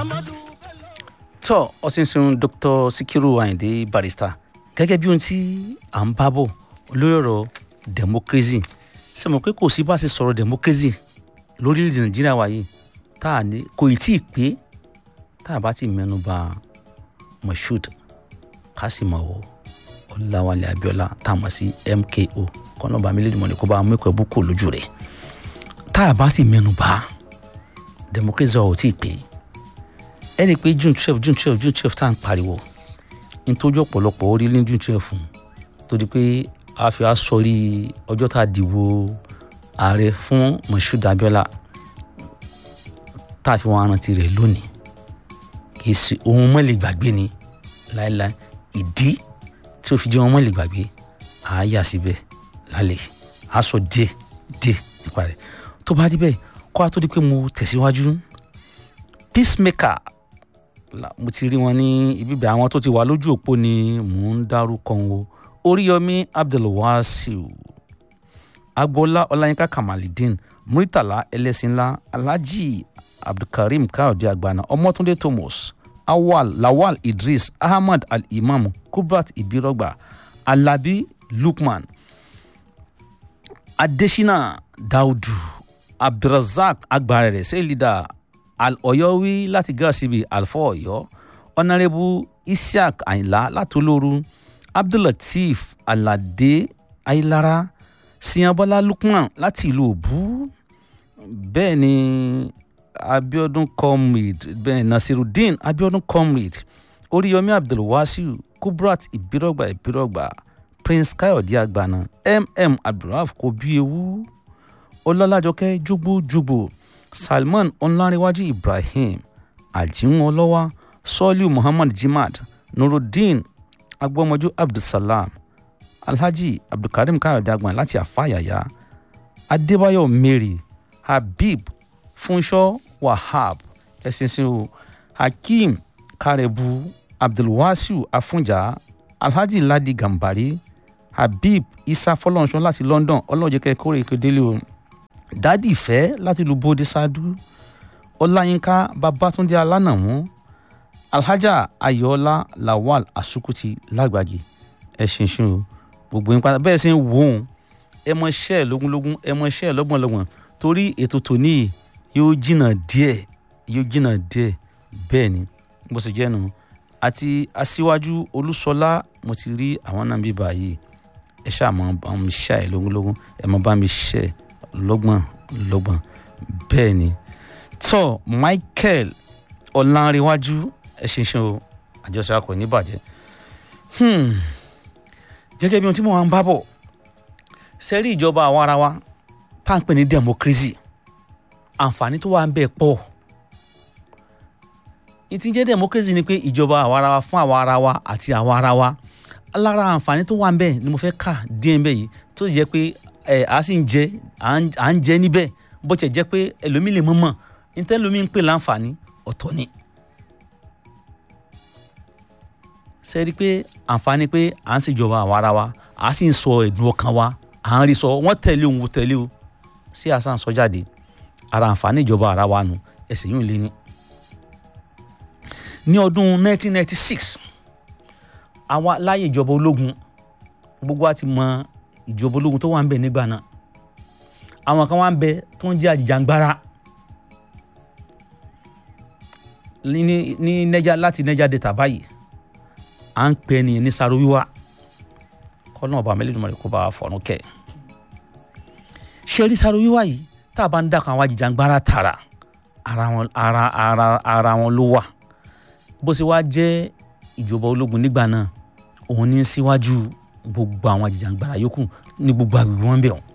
tọ́ ọ̀sìnsìn dr sikiru ayinde barrister gẹ́gẹ́ bí ohun tí à ń bá bọ̀ lórí ọ̀rọ̀ democracy ṣe mọ̀ pé kò sí bá ṣe sọ̀rọ̀ democracy lórílẹ̀‐èdè nàìjíríà wa yìí tá a ní kò ì tí ì pé tá a bá ti mẹ́nu bà moshood kásìmọ̀wò ọ̀làwálẹ̀ abiola tá a mọ̀ sí mko kọ́nọ́bà mílíọ̀nù mọ́ni kó bá a mú ẹ̀kọ́ ẹ̀bú kò lójú rẹ̀ tá a bá ti mẹ́nu bà democracy wa ò tí ì pé ẹni pé june twelve june twelve june twelve tá à ń pariwo nítorí ọ̀pọ̀lọpọ̀ orí ní june twelve fún torí pé a fi aṣọrí ọjọ́ tá a dìbò ààrẹ fún moshood abiola tá a fi wọn arántí rẹ̀ lónìí kì í ṣe ohun mọ́ lè gbàgbé ni láéláé ìdí tí ó fi jẹ́ ohun mọ́ lè gbàgbé à á yà síbẹ̀ lálẹ́ à á sọ díẹ̀ díẹ̀ nípa rẹ̀ tó bá rí bẹ́ẹ̀ kó a tó di pé mo tẹ̀síwájú peacemaker mo ti rí wọn ní ibibẹ àwọn tó ti wà lójú òpó ni mò ń dárúkọ wọn oríyọmí abdulwasiu agboola ọláyínká kamalidin muritala ẹlẹ́sìnlá alhaji abdulkareem káyọ̀dé àgbàna ọmọtúndé thomas awal lawal idris ahmad al-imam kubrat ibirogba alabi lukman adesina daudu abdulrasaq agbarẹrẹ sẹlida al-ọ̀yọ́wí láti gàṣíbi alfa ọ̀yọ́ ọ̀nàrẹ́bù isiaq àyìnlá látolóru abdullateef aládé ayélára siyanbọ́lá lukman láti ìlú òbú bẹ́ẹ̀ ni abiodun comrade bẹ́ẹ̀ nasirudeen abiodun comrade oríyọmí abdulwasiu kubrat ìbírọ̀gbà ìbírọ̀gbà prince káyọ̀dé àgbàna mm abdulraf kò bí ewu ọlọ́lájọkẹ́ jùgbùjùgbù salman ọ̀nlárẹ̀wájú ibrahim àjíwọn ọlọ́wà sọ́ọ́lù muhammad jimad nurudeen agbọ́mọjú abdulsalam alhaji abdulkareem káyọ̀dé agbọ̀n láti àfàyàyà adébáyọ̀ mary habib fúnṣọ́ wahab ẹ̀sìnsìn o hakeem karebu abdulwasiu afunja alhaji ladi gambari habib isa fọlọ́nṣọ́ láti london ọlọ́jẹ̀kẹ́ kórè ìkédélé o dádì ìfẹ́ láti lu bóde ṣáájú ọláyínká babatunde alánàmú alhaja ayọ̀ọ́lá lawal asukuti lágbàgì ẹ ṣinṣin o gbogbo yín padà bẹ́ẹ̀ sì ń wò ó ẹ mọ iṣẹ́ ẹ̀ lógúnlógún ẹ mọ iṣẹ́ ẹ̀ lọ́gbọ̀nlọ́gbọ̀n torí ètò tòní yóò jìnnà díẹ̀ yóò jìnnà díẹ̀ bẹ́ẹ̀ ni bó ṣe jẹ́ nu àti aṣíwájú olúṣọlá mo ti rí àwọn náà bí báyìí ẹ ṣáà mọ bá mi ṣá ẹ lógúnlógún ẹ mọ bá mi ṣẹ́ ẹ lọ́gbọ̀n lọ́gbọ̀n bẹ́ẹ̀ ni tọ́ michael ọ̀làǹrẹ̀wájú ẹ̀ṣinṣin o àjọṣe akọ ní bàjẹ́ gẹ́gẹ́ bí ohun tí mo máa ń bá bọ̀ sẹ́rí ìjọba àwa ara wa tá à ń pè ní democracy àǹfààní tó wà ń bẹ̀ pọ̀ ìtí jẹ́ democracy ni pé ìjọba àwa ara wa fún àwa ara wa àti àwa ara wa lára àǹfààní tó wà ń bẹ̀ ni mo fẹ́ kà díẹ̀ ń bẹ̀ yìí tó jẹ́ pé ẹ a sì ń jẹ à ń jẹ níbẹ̀ bó tiẹ̀ jẹ́ pé ẹlòmíì lè mọ̀ mọ̀ níta ẹlòmíì ń pè láǹfààní ọ̀tọ̀ ni. ṣe rí i pé àǹfààní pé à ń ṣèjọba àwa ara wa à sì ń sọ ẹ̀dùn ọkàn wa à ń rí sọ wọ́n tẹ̀lé òun tẹ̀lé o sí àṣà ń sọ jáde ara àǹfààní ìjọba ara wa nù ẹsẹ̀ yìí ń lé ní. ní ọdún 1996 àwa láyé ìjọba ológun gbogbo wa ti mọ ìjọba ológun tó wà ń bẹ nígbà náà àwọn kan wà ń bẹ tó ń jẹ àjìjàngbara ní ní nẹja láti nẹja data báyìí à ń pè ní ní sáró wíwá kọ́nà ọba mẹ́lẹ́dùnmọ́ rẹ̀ kó bá fọ̀rùn kẹ́ ṣé rí sáró wíwá yìí tá a bá ń dàkọ̀ àwọn àjìjàngbara tààrà ara wọn ara ara ara wọn ló wà bó ṣe wá jẹ́ ìjọba ológun nígbà náà òun ní síwájú gbogbo àwọn àjìjàngbara yòókù ní gbogbo àgbègbè wọn bẹ̀ wọ́n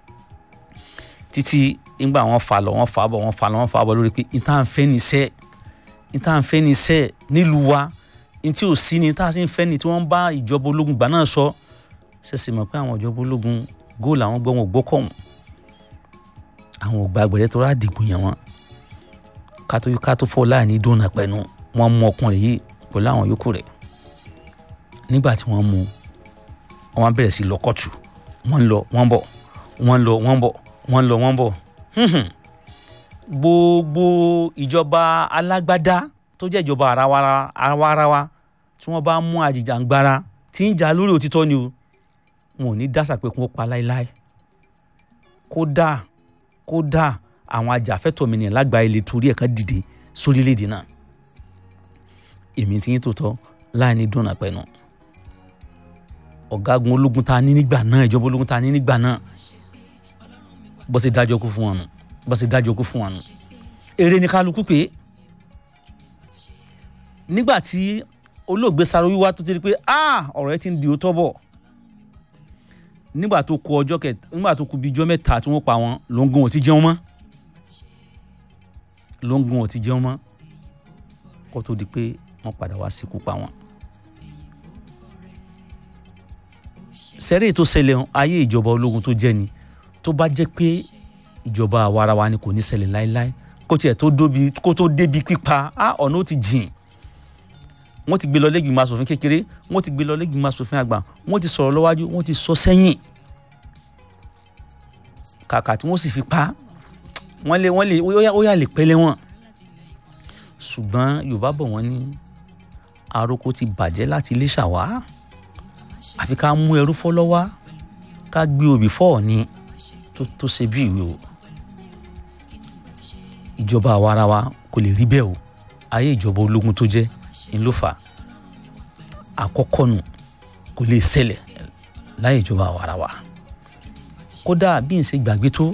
títí nígbà wọn fà lọ wọn fà bọ̀ wọn fà lọ wọn fà bọ̀ lórí pé ìta ń fẹ́ ní sẹ́ ìta ń fẹ́ ní sẹ́ nílùú wa ntí ò sí ni tá a sì ń fẹ́ ni tí wọ́n bá ìjọba ológun gbà náà sọ ṣẹ̀ṣẹ̀ mọ̀ pé àwọn ìjọba ológun góòlù àwọn gbọ́ wọn ò gbọ́kọ̀ wọn àwọn ò gba àgbẹ̀rẹ̀ tó rà dìgbò yẹn wọn kátó kátó fọ́ láàní dóná pẹ̀lú wọn mú ọkùnrin yìí pẹ̀lú àwọn yòókù rẹ̀ nígbà tí wọ́n mú un wọ́n bẹ̀rẹ̀ sí lọ́kọ̀tù wọ́n lọ wọ́n bọ̀ wọ́n lọ wọ́n bọ̀ wọ́n lọ wọ́n bọ̀ gbogbo ìjọba alágbádá tó jẹ́ ìjọba àrawarawa tí wọ́n bá mú àjìjàngbara tí ń jà lórí òtítọ́ ni o wọn ò ní dásà pé kí wọ́n pa láéláé kódà kódà àwọn ajàfẹ́tọ̀ọ́ lágbàáyé lè torí ẹ̀ kan dìde sórílẹ̀‐èdè náà èmi ti yín tó tọ́ láì ní dùnà pẹ̀lú ọ̀gágun ológun ta ní nígbà náà ìjọba ológun ta ní nígbà náà bó ṣe dájọ́ kú fún wọn nù bó ṣe dájọ́ kú fún wọn nù èrè ní kálukú pé nígbà tí olóògbé sáré wíwá tó ti rí pé ọ̀rọ̀ ẹ ti ń di òótọ́ bọ̀ nígbà tó kù ọjọ́ kẹ nígbà tó kù bíi ijọ́ mẹ́ta tí wọ́n pa wọn ló ń gun ò ti jẹun mọ́ ló ń gun ò ti jẹun mọ́ kó tó di pé wọ́n padà wá síkú pa wọn. sẹ́rẹ́ tó ṣẹlẹ̀ ayé ìjọba ológun tó jẹ́ ni tó bá jẹ́ pé ìjọba àwarawa ni kò ní ṣẹlẹ̀ láéláé kó tiẹ̀ tó dóbi kó tó débi pípa ọ̀nà ó ti jìn wọ́n ti gbé lọ lẹ́gbìmọ̀ asòfin kékeré wọ́n ti gbé lọ lẹ́gbìmọ̀ asòfin àgbà wọ́n ti sọ̀rọ̀ lọ́wájú wọ́n ti sọ sẹ́yìn kàkà tí wọ́n sì fi pa wọ́n lé wọ́n lè ó yà lè pẹ́lẹ́ wọn ṣùgbọ́n yorùbá bọ̀ wọ́n ní àròkọ ti bàjẹ́ láti ilé ṣàwá àfi ká mú ẹrú fọ́lọ́wá ká gbé obì fọ́ọ̀ ni tó ṣe bí ìwé o ìjọba àwarawa kò lè rí bẹ́ẹ̀ o ayé ìjọba ológun tó jẹ́ ń ló fà àkọ́kọ́ nù kò lè ṣẹlẹ̀ láyé ìjọba àwarawa kódà bí n ṣe gbàgbé tó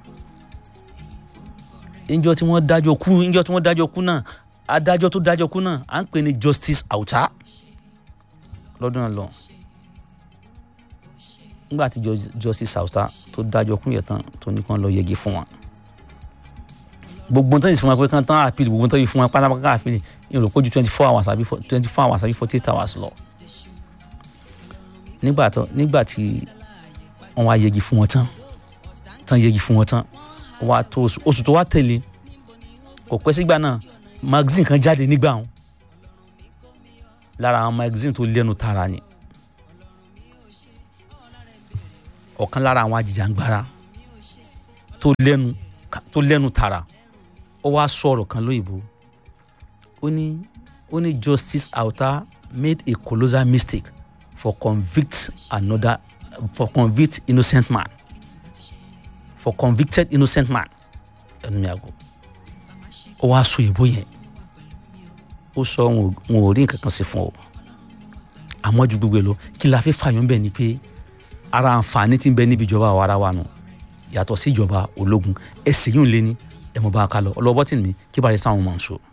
níjọ́ tí wọ́n dájọ́ kú níjọ́ tí wọ́n dájọ́ kú náà adájọ́ tó dájọ́ kú náà à ń pè ní justice Auta lọ́dún náà lọ nígbà tí justice Auta tó dájọ́ kú yẹn tán tó ní kàn lọ yẹgi fún wọn gbogbo tó yìí fún wọn pé kán tán àpìlì gbogbo tó yìí fún wọn pátápátá àpìlì yìí rò pé ju twenty four hours àbí twenty four hours àbí forty eight hours lọ nígbà tó nígbà tí wọn wá yẹgi fún wọn tán tán yẹgi fún wọn tán wá tó oṣù oṣù tó wá tẹ̀lé kò pẹ́ sígbà náà magazine kan jáde nígbà wọn lára àwọn magazine tó lẹ́nu tara ni ọ̀kan lára àwọn ajìjàngbara tó lẹ́nu tó lẹ́nu tara ó wá sọ̀rọ̀ kan lóyìnbó ó ní ó ní justice Auta made a colossal mistake for convict another for convict innocent man for convicted innocent man ẹnu mi àgọ ó wá sọ ìbò yẹn ó sọ wọn ò rí nǹkan kan sí fún ọ àmọ́ ju gbogbo ẹ lọ kí la fi fàyọ̀ bẹ́ẹ̀ ni pé ara àǹfààní tí ń bẹ níbi ìjọba àwa ara wa nù yàtọ̀ sí ìjọba ológun ẹsẹ̀ yìí ń lé ní ẹ̀ mọ̀ bá a ká lọ ọlọ́bọ́tì mi kí bá a lè sáwọn mọ̀ n so.